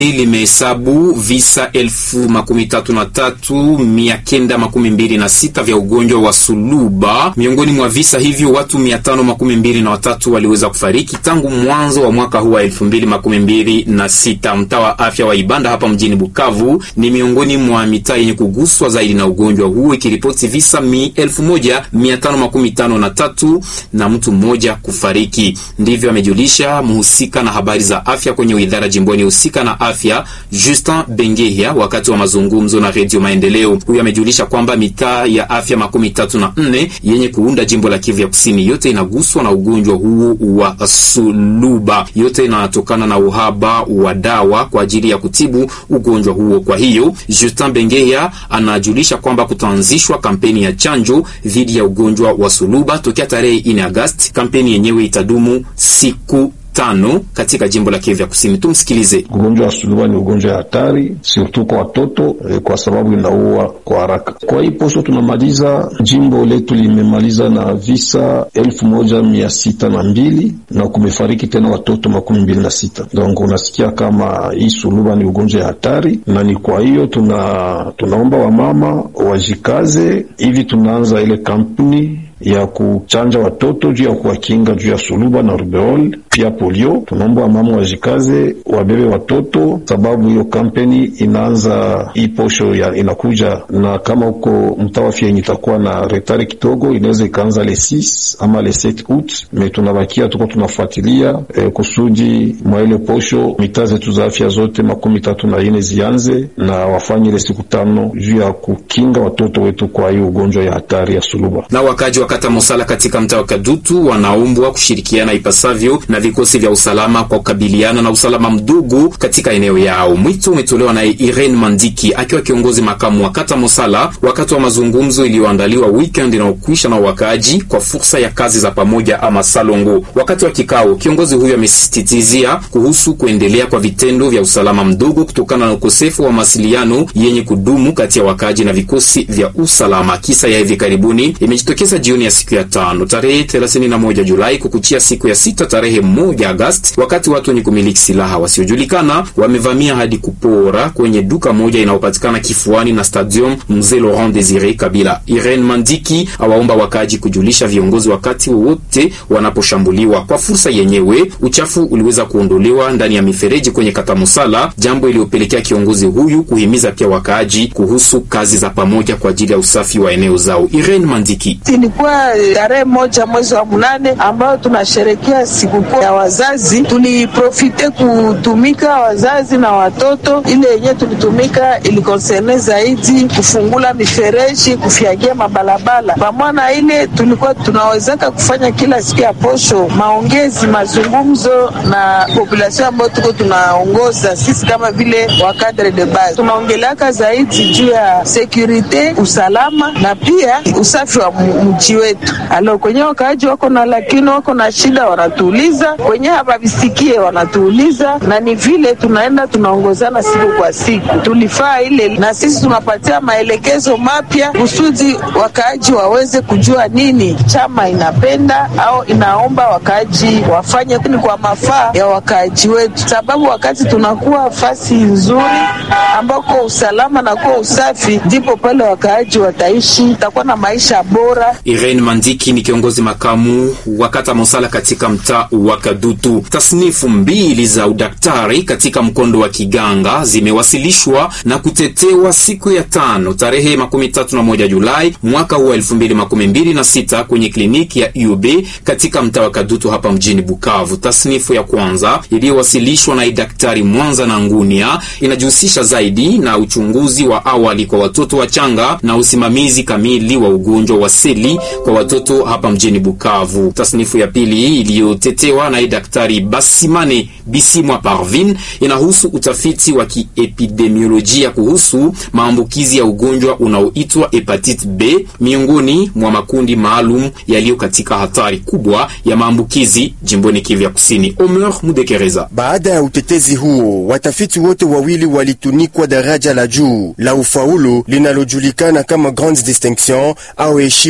limehesabu visa elfu makumi tatu na tatu mia kenda makumi mbili na sita vya ugonjwa wa suluba. Miongoni mwa visa hivyo watu mia tano makumi mbili na watatu waliweza kufariki tangu mwanzo wa mwaka huu wa elfu mbili makumi mbili na sita. Mtaa wa afya wa Ibanda hapa mjini Bukavu ni miongoni mwa mitaa yenye kuguswa zaidi na ugonjwa huu ikiripoti visa mi elfu moja mia tano makumi tano na tatu na mtu mmoja kufariki. Ndivyo amejulisha mhusika na habari za afya kwenye idara jimboni husika na afya Justin Bengehia wakati wa mazungumzo na Redio Maendeleo. Huyu amejulisha kwamba mitaa ya afya makumi tatu na nne yenye kuunda jimbo la Kivu ya Kusini yote inaguswa na ugonjwa huu wa suluba. Yote inatokana na uhaba wa dawa kwa ajili ya kutibu ugonjwa huo. Kwa hiyo Justin Bengehia anajulisha kwamba kutaanzishwa kampeni ya chanjo dhidi ya ugonjwa wa suluba tokea tarehe 4 Agosti. Kampeni yenyewe itadumu siku tano katika jimbo la Kivu ya Kusini. Tumsikilize. Ugonjwa wa suluba ni ugonjwa ya hatari surtout kwa watoto eh, kwa sababu inaua kwa haraka. Kwa hii posho tunamaliza, jimbo letu limemaliza na visa elfu moja mia sita na mbili na kumefariki tena watoto makumi mbili na sita. Donc unasikia kama hii suluba ni ugonjwa ya hatari, na ni kwa hiyo tuna tunaomba wamama wajikaze hivi, tunaanza ile kampuni ya kuchanja watoto juu ya kuwakinga juu ya suluba na rubeol pia polio. Tunaomba wamama wajikaze wabebe watoto, sababu hiyo kampeni inaanza hii posho ya inakuja, na kama huko mtaa wa Fienyi itakuwa na retari kidogo, inaweza ikaanza le 6 ama le 7 août, me tunabakia tuko tunafuatilia eh, kusudi mwa ile posho mitaa zetu za afya zote makumi tatu na ine zianze na wafanye ile siku tano juu ya kukinga watoto wetu kwa hiyo ugonjwa ya hatari ya suluba na wakaji wa kata Mosala katika mtaa wa Kadutu wanaombwa kushirikiana ipasavyo na vikosi vya usalama kwa kukabiliana na usalama mdogo katika eneo yao. Mwito umetolewa naye Irene Mandiki akiwa kiongozi makamu wa kata Mosala wakati wa mazungumzo iliyoandaliwa weekend inaokwisha na wakaaji kwa fursa ya kazi za pamoja ama salongo. Wakati wa kikao, kiongozi huyo amesisitizia kuhusu kuendelea kwa vitendo vya usalama mdogo kutokana na ukosefu wa mawasiliano yenye kudumu kati ya wakaaji na vikosi vya usalama. Kisa ya hivi karibuni imejitokeza jioni ya siku ya tano tarehe 31 Julai kukuchia siku ya sita tarehe moja Agosti, wakati watu wenye kumiliki silaha wasiojulikana wamevamia hadi kupora kwenye duka moja inayopatikana kifuani na Stadium Mzee Laurent Desire Kabila. Irene Mandiki awaomba wakaaji kujulisha viongozi wakati wowote wanaposhambuliwa. Kwa fursa yenyewe, uchafu uliweza kuondolewa ndani ya mifereji kwenye kata Musala, jambo iliyopelekea kiongozi huyu kuhimiza pia wakaaji kuhusu kazi za pamoja kwa ajili ya usafi wa eneo zao. Irene Mandiki ilikuwa tarehe moja mwezi wa mnane ambayo tunasherekea sikukuu ya wazazi. Tuliprofite kutumika wazazi na watoto, ile yenye tulitumika ilikonserne zaidi kufungula mifereji, kufyagia mabalabala. Pamoja na ile tulikuwa tunawezeka kufanya kila siku ya posho maongezi, mazungumzo na population ambayo tuko tunaongoza sisi kama vile wakadre de base, tunaongeleaka zaidi juu ya sekurite, usalama na pia usafi wa mji wetu. Alo, kwenye wakaaji wako na lakini wako na shida, wanatuuliza kwenye havavisikie, wanatuuliza na ni vile tunaenda tunaongozana siku kwa siku. Tulifaa ile na sisi tunapatia maelekezo mapya kusudi wakaaji waweze kujua nini chama inapenda au inaomba wakaaji wafanye ni kwa mafaa ya wakaaji wetu, sababu wakati tunakuwa fasi nzuri ambako usalama na kuwa usafi, ndipo pale wakaaji wataishi, utakuwa na maisha bora. Irene Mandiki ni kiongozi makamu wa kata Mosala katika mtaa wa Kadutu. Tasnifu mbili za udaktari katika mkondo wa kiganga zimewasilishwa na kutetewa siku ya tano tarehe makumi tatu na moja Julai mwaka huu wa elfu mbili makumi mbili na sita kwenye kliniki ya UB katika mtaa wa Kadutu hapa mjini Bukavu. Tasnifu ya kwanza iliyowasilishwa na daktari Mwanza na Ngunia inajihusisha zaidi na uchunguzi wa awali kwa watoto wachanga na usimamizi kamili wa ugonjwa wa seli kwa watoto hapa mjini Bukavu. Tasnifu ya pili iliyotetewa na daktari Basimane Bisimwa Parvin inahusu utafiti wa kiepidemiolojia kuhusu maambukizi ya ugonjwa unaoitwa hepatite B miongoni mwa makundi maalum yaliyo katika hatari kubwa ya maambukizi jimboni Kivu ya Kusini. Omer Mudekereza. Baada ya utetezi huo, watafiti wote wawili walitunikwa daraja la juu la ufaulu linalojulikana kama grande distinction au heshima ya juu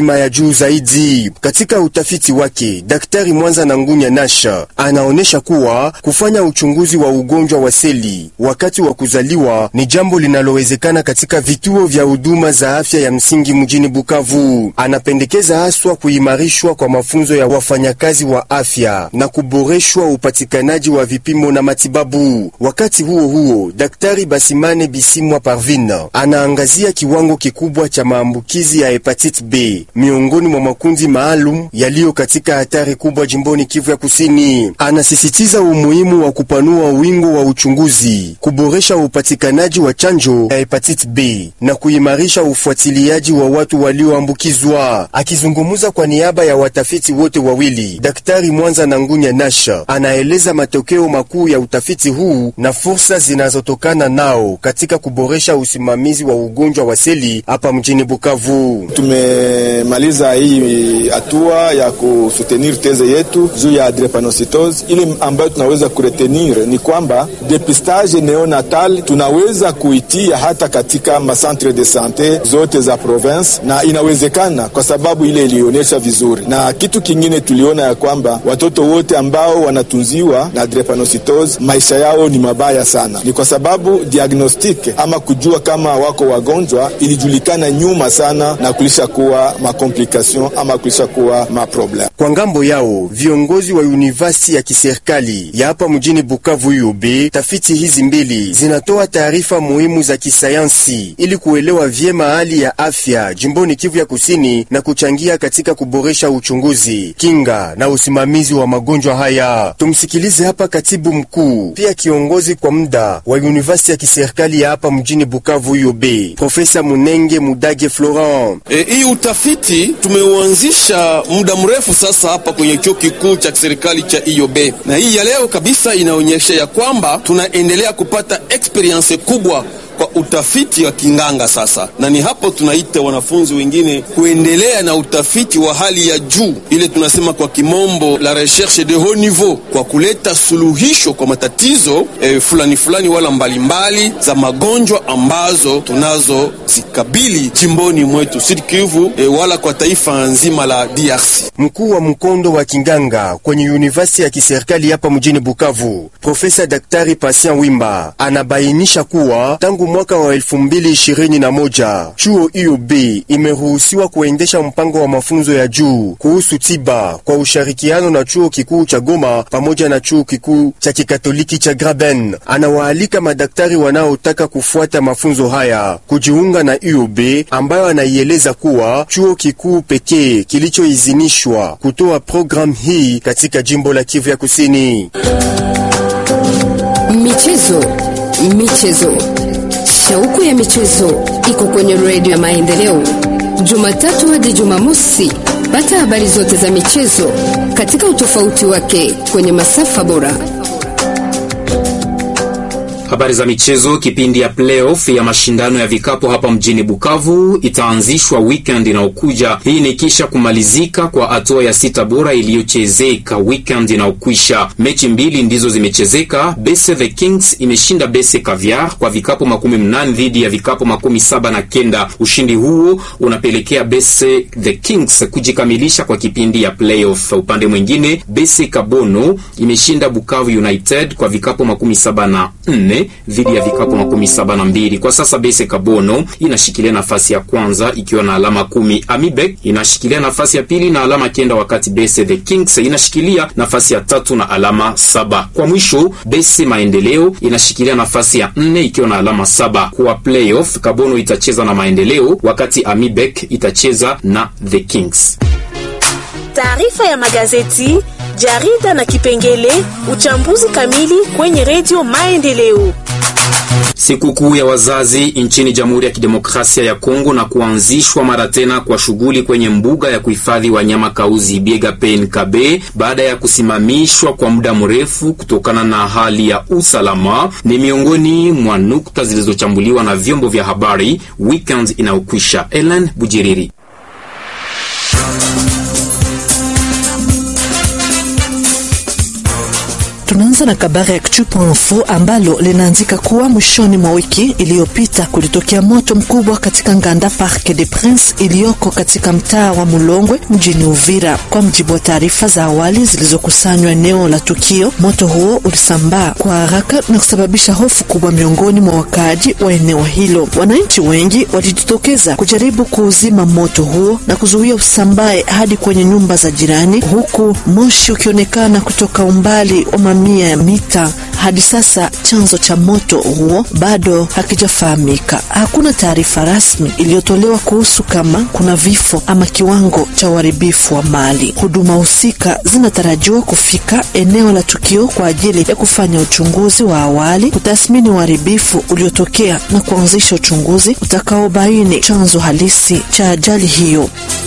juu zaidi. Katika utafiti wake, Daktari Mwanza na Ngunya Nasha anaonyesha kuwa kufanya uchunguzi wa ugonjwa wa seli wakati wa kuzaliwa ni jambo linalowezekana katika vituo vya huduma za afya ya msingi mjini Bukavu. Anapendekeza haswa kuimarishwa kwa mafunzo ya wafanyakazi wa afya na kuboreshwa upatikanaji wa vipimo na matibabu. Wakati huo huo, Daktari Basimane Bisimwa Parvin anaangazia kiwango kikubwa cha maambukizi ya hepatite B miongoni mwa makundi maalum yaliyo katika hatari kubwa jimboni Kivu ya Kusini. Anasisitiza umuhimu wa kupanua wingo wa uchunguzi, kuboresha upatikanaji wa chanjo ya hepatite B na kuimarisha ufuatiliaji wa watu walioambukizwa. Akizungumza kwa niaba ya watafiti wote wawili, Daktari Mwanza na Ngunya Nasha anaeleza matokeo makuu ya utafiti huu na fursa zinazotokana nao katika kuboresha usimamizi wa ugonjwa wa seli hapa mjini Bukavu. Tumemaliza hii hatua ya kusutenir teze yetu juu ya drepanocytosis. Ile ambayo tunaweza kuretenir ni kwamba depistage neonatal tunaweza kuitia hata katika macentre de sante zote za province, na inawezekana kwa sababu ile ilionyesha vizuri. Na kitu kingine tuliona ya kwamba watoto wote ambao wanatunziwa na drepanocytosis maisha yao ni mabaya sana, ni kwa sababu diagnostic ama kujua kama wako wagonjwa ilijulikana nyuma sana, na kulisha kuwa makomplikasion ama kulisha kuwa maproblem. Kwa ngambo yao viongozi wa university ya kiserikali ya hapa mjini Bukavu UB, tafiti hizi mbili zinatoa taarifa muhimu za kisayansi ili kuelewa vyema hali ya afya jimboni Kivu ya Kusini na kuchangia katika kuboresha uchunguzi, kinga na usimamizi wa magonjwa haya. Tumsikilize hapa katibu mkuu pia kiongozi kwa muda wa university ya kiserikali ya hapa mjini Bukavu UB, Profesa Munenge Mudage Florent. E, hii utafiti tumeuanzisha muda mrefu sasa hapa kwenye chuo kikuu cha kiserikali cha IOB, na hii ya leo kabisa inaonyesha ya kwamba tunaendelea kupata experience kubwa kwa utafiti wa kinganga sasa, na ni hapo tunaita wanafunzi wengine kuendelea na utafiti wa hali ya juu, ile tunasema kwa kimombo la recherche de haut niveau, kwa kuleta suluhisho kwa matatizo eh, fulani fulani wala mbalimbali mbali za magonjwa ambazo tunazozikabili jimboni mwetu Sud Kivu eh, wala kwa taifa nzima la DRC. Mkuu wa mkondo wa kinganga kwenye university ya kiserikali hapa mjini Bukavu, Profesa Daktari Patient Wimba anabainisha kuwa tangu mwaka wa elfu mbili ishirini na moja chuo IOB imeruhusiwa kuendesha mpango wa mafunzo ya juu kuhusu tiba kwa ushirikiano na chuo kikuu cha Goma pamoja na chuo kikuu cha kikatoliki cha Graben. Anawaalika madaktari wanaotaka kufuata mafunzo haya kujiunga na IOB ambayo anaieleza kuwa chuo kikuu pekee kilichoidhinishwa kutoa programu hii katika jimbo la Kivu ya Kusini. Michezo, michezo Shauku ya michezo iko kwenye redio ya Maendeleo, Jumatatu hadi Jumamosi. Pata habari zote za michezo katika utofauti wake kwenye masafa bora. Habari za michezo. Kipindi ya playoff ya mashindano ya vikapu hapa mjini Bukavu itaanzishwa weekend inayokuja. Hii ni kisha kumalizika kwa hatua ya sita bora iliyochezeka weekend inayokwisha. Mechi mbili ndizo zimechezeka. Bese the Kings imeshinda Bese Caviar kwa vikapu makumi mnane dhidi ya vikapu makumi saba na kenda. Ushindi huo unapelekea Bese the Kings kujikamilisha kwa kipindi ya playoff. Upande mwingine, Bese Kabono imeshinda Bukavu United kwa vikapu makumi saba na nne dhidi ya vikapu makumi saba na mbili. Kwa sasa Bese Kabono inashikilia nafasi ya kwanza ikiwa na alama kumi. Amibek inashikilia nafasi ya pili na alama kenda, wakati Bese the Kings inashikilia nafasi ya tatu na alama saba. Kwa mwisho Bese Maendeleo inashikilia nafasi ya nne ikiwa na alama saba. Kwa playoff Kabono itacheza na Maendeleo wakati Amibek itacheza na the Kings. Taarifa ya magazeti, jarida na kipengele uchambuzi kamili kwenye redio Maendeleo. Sikukuu ya wazazi nchini Jamhuri ya Kidemokrasia ya Kongo na kuanzishwa mara tena kwa shughuli kwenye mbuga ya kuhifadhi wanyama Kauzi Biega PNKB baada ya kusimamishwa kwa muda mrefu kutokana na hali ya usalama ni miongoni mwa nukta zilizochambuliwa na vyombo vya habari weekend inayokwisha. Ellen Bujiriri. Tunaanza Tunaanza na kabari Actu.info ambalo linaandika kuwa mwishoni mwa wiki iliyopita kulitokea moto mkubwa katika Nganda Parc des Princes iliyoko katika mtaa wa Mulongwe mjini Uvira. Kwa mjibu wa taarifa za awali zilizokusanywa eneo la tukio, moto huo ulisambaa kwa haraka na kusababisha hofu kubwa miongoni mwa wakaaji wa eneo hilo. Wananchi wengi walijitokeza kujaribu kuuzima moto huo na kuzuia usambae hadi kwenye nyumba za jirani, huku moshi ukionekana kutoka umbali wa mamia ya mita. Hadi sasa chanzo cha moto huo bado hakijafahamika. Hakuna taarifa rasmi iliyotolewa kuhusu kama kuna vifo ama kiwango cha uharibifu wa mali. Huduma husika zinatarajiwa kufika eneo la tukio kwa ajili ya kufanya uchunguzi wa awali, kutathmini uharibifu uliotokea na kuanzisha uchunguzi utakaobaini chanzo halisi cha ajali hiyo.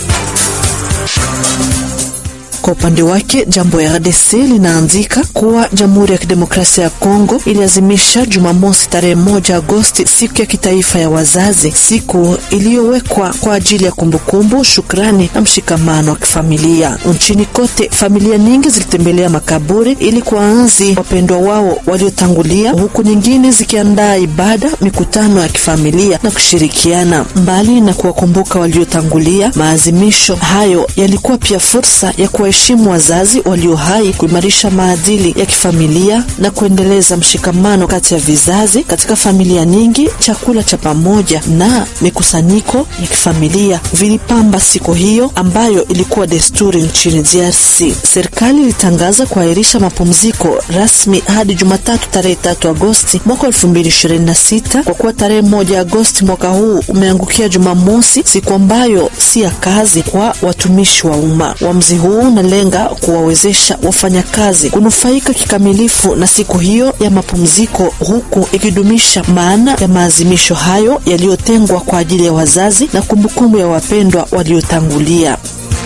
Kwa upande wake jambo ya RDC linaandika kuwa Jamhuri ya Kidemokrasia ya Kongo iliazimisha Jumamosi tarehe moja Agosti siku ya kitaifa ya wazazi, siku iliyowekwa kwa ajili ya kumbukumbu, shukrani na mshikamano wa kifamilia. Nchini kote, familia nyingi zilitembelea makaburi ili kuwaenzi wapendwa wao waliotangulia, huku nyingine zikiandaa ibada, mikutano ya kifamilia na kushirikiana. Mbali na kuwakumbuka waliotangulia, maazimisho hayo yalikuwa pia fursa ya kuwa heshimu wazazi walio hai, kuimarisha maadili ya kifamilia na kuendeleza mshikamano kati ya vizazi. Katika familia nyingi, chakula cha pamoja na mikusanyiko ya kifamilia vilipamba siku hiyo ambayo ilikuwa desturi nchini DRC. Serikali ilitangaza kuahirisha mapumziko rasmi hadi Jumatatu tarehe tatu Agosti mwaka 2026 kwa kuwa tarehe moja Agosti mwaka huu umeangukia Jumamosi, siku ambayo si ya kazi kwa watumishi wa umma. Uamuzi huu unalenga kuwawezesha wafanyakazi kunufaika kikamilifu na siku hiyo ya mapumziko, huku ikidumisha maana ya maazimisho hayo yaliyotengwa kwa ajili ya wazazi na kumbukumbu ya wapendwa waliotangulia.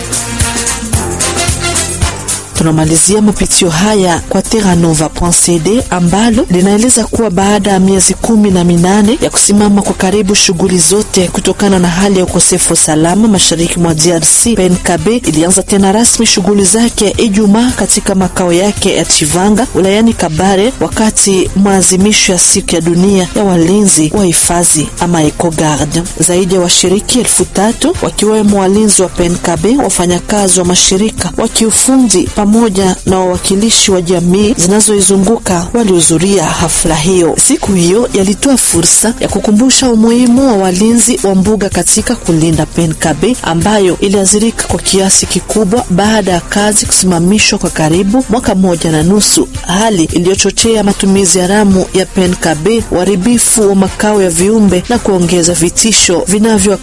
Tunamalizia mapitio haya kwa Terranova.cd ambalo linaeleza kuwa baada ya miezi kumi na minane ya kusimama kwa karibu shughuli zote kutokana na hali ya ukosefu wa usalama mashariki mwa DRC, PNKB ilianza tena rasmi shughuli zake Ijumaa katika makao yake ya Chivanga wilayani Kabare, wakati maazimisho ya siku ya dunia ya walinzi wa hifadhi ama EcoGuard. Zaidi ya washiriki elfu tatu wakiwemo walinzi wa PNKB, wafanyakazi wa mashirika wa kiufundi pamoja na wawakilishi wa jamii zinazoizunguka walihudhuria hafla hiyo. Siku hiyo yalitoa fursa ya kukumbusha umuhimu wa walinzi wa mbuga katika kulinda PNKB ambayo iliathirika kwa kiasi kikubwa baada ya kazi kusimamishwa kwa karibu mwaka mmoja na nusu, hali iliyochochea matumizi haramu ya PNKB, uharibifu wa makao ya viumbe na kuongeza vitisho vinavyo